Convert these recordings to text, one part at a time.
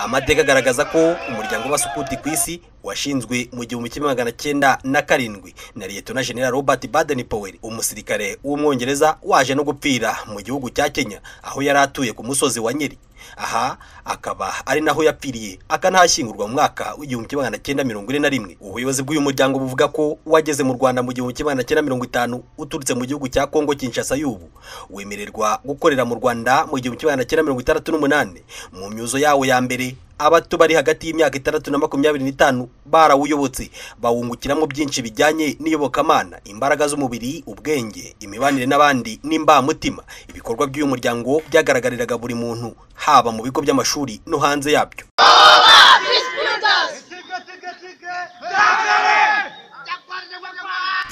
amateka agaragaza ko umuryango w'abasukuti ku isi washinzwe mu gihumbi kimwe magana cyenda na karindwi na liyetona jenerali robert baden powell umusirikare w'umwongereza waje no gupfira mu gihugu cya kenya aho yari atuye ku musozi wa nyeri aha akaba ari naho yapfiriye akanahashyingurwa mu mwaka w'igihumbi kimwe magana cyenda mirongo ine na rimwe ubuyobozi bw'uyu muryango buvuga ko wageze mu rwanda mu gihumbi kimwe magana cyenda mirongo itanu uturutse mu gihugu cya kongo kinshasa y'ubu wemererwa gukorera mu rwanda mu gihumbi kimwe magana cyenda mirongo itandatu n'umunani mu myuzo yawo ya mbere abato bari hagati y'imyaka itandatu na makumyabiri n'itanu barawuyobotse bawungukiramo byinshi bijyanye n'iyobokamana imbaraga z'umubiri ubwenge imibanire n'abandi n'imbamutima ibikorwa by'uyu muryango byagaragariraga buri muntu haba mu bigo by'amashuri no hanze yabyo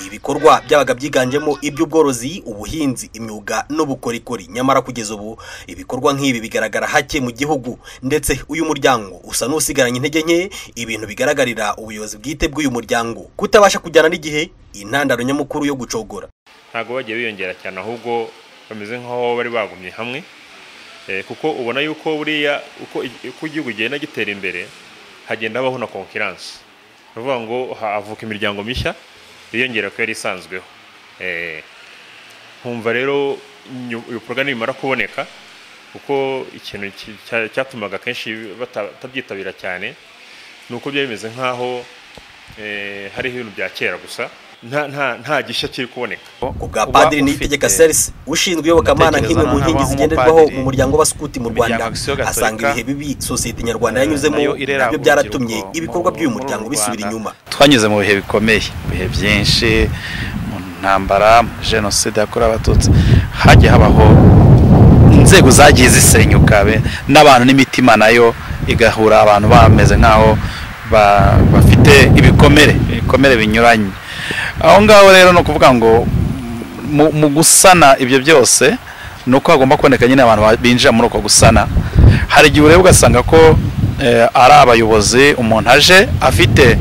ibikorwa byabaga byiganjemo iby'ubworozi ubuhinzi imyuga n'ubukorikori nyamara kugeza ubu ibikorwa nk'ibi bigaragara hake mu gihugu ndetse uyu muryango usa n'usigaranye intege nke ibintu bigaragarira ubuyobozi bwite bw'uyu muryango kutabasha kujyana n'igihe intandaro nyamukuru yo gucogora ntabwo bagiye biyongera cyane ahubwo bameze nk'aho bari bagumye hamwe kuko ubona yuko buriya uko igihugu gigenda gitera imbere hagenda habaho na konkiransi ni ukuvuga ngo havuka imiryango mishya yiyongera ko yari isanzweho nkumva rero ibikorwa nibimara kuboneka kuko ikintu cyatumaga kenshi batabyitabira cyane ni uko byari bimeze nk'aho hariho ibintu bya kera gusa nta gishya kiri kuboneka ku bwa padiri niyitegeka serisi ushinzwe iyobokamana nk'imwe mu nkingi zigenderwaho mu muryango w'abasukuti mu rwanda asanga ibihe bibi sosiyete nyarwanda yanyuzemo nabyo byaratumye ibikorwa by'uyu muryango bisubira inyuma twanyuze mu bihe bikomeye ibihe byinshi mu ntambara jenoside yakorewe abatutsi hajya habaho inzego zagiye zisenyuka n'abantu n'imitima nayo igahura abantu bameze nk'aho bafite ibikomere ibikomere binyuranye aho ngaho rero ni ukuvuga ngo mu gusana ibyo byose ni uko hagomba kuboneka nyine abantu binjira muri uko gusana hari igihe ureba ugasanga ko ari abayobozi umuntu aje afite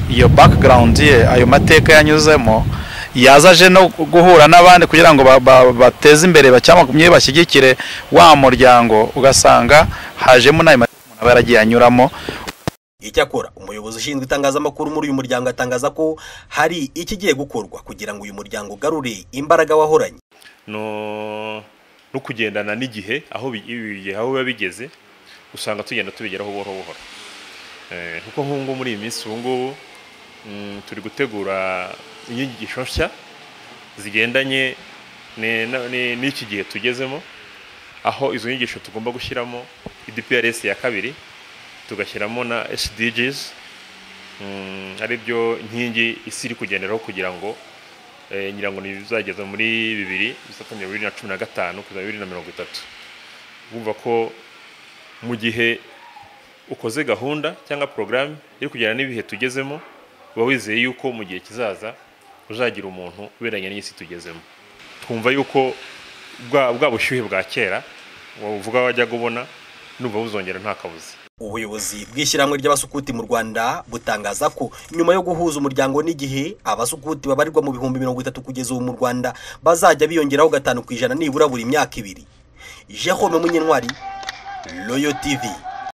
iyo background ye ayo mateka yanyuzemo yaza aje no guhura n'abandi kugira ngo bateze imbere bacyamwe bashyigikire wa muryango ugasanga hajemo n'ayo mateka umuntu aba yaragiye anyuramo icyakora umuyobozi ushinzwe itangazamakuru muri uyu muryango atangaza ko hari ikigiye gukorwa kugira ngo uyu muryango ugarure imbaraga wahoranye no kugendana n'igihe aho biba bigeze usanga tugenda tubigeraho buhoro buhoro kuko nk'ubu muri iyi minsi ubu ngubu turi gutegura inyigisho nshya zigendanye n'iki gihe tugezemo aho izo nyigisho tugomba gushyiramo idprs ya kabiri tugashyiramo na SDGs ari byo inkingi isi iri kugenderaho kugira ngo ngira ngo bizageze muri bibiri bisatanu bibiri na cumi na gatanu kugeza bibiri na mirongo itatu bumva ko mu gihe ukoze gahunda cyangwa porogaramu iri kujyana n'ibihe tugezemo uba wizeye yuko mu gihe kizaza uzagira umuntu uberanye n'isi tugezemo twumva yuko bwa bushyuhe bwa kera wavuga wajya ubona numva buzongera nta kabuze ubuyobozi bw'ishyirahamwe ry'abasukuti mu rwanda butangaza ko nyuma yo guhuza umuryango n'igihe abasukuti babarirwa mu bihumbi mirongo itatu kugeza ubu mu rwanda bazajya biyongeraho gatanu ku ijana nibura buri myaka ibiri jehome munyentwari royo tivi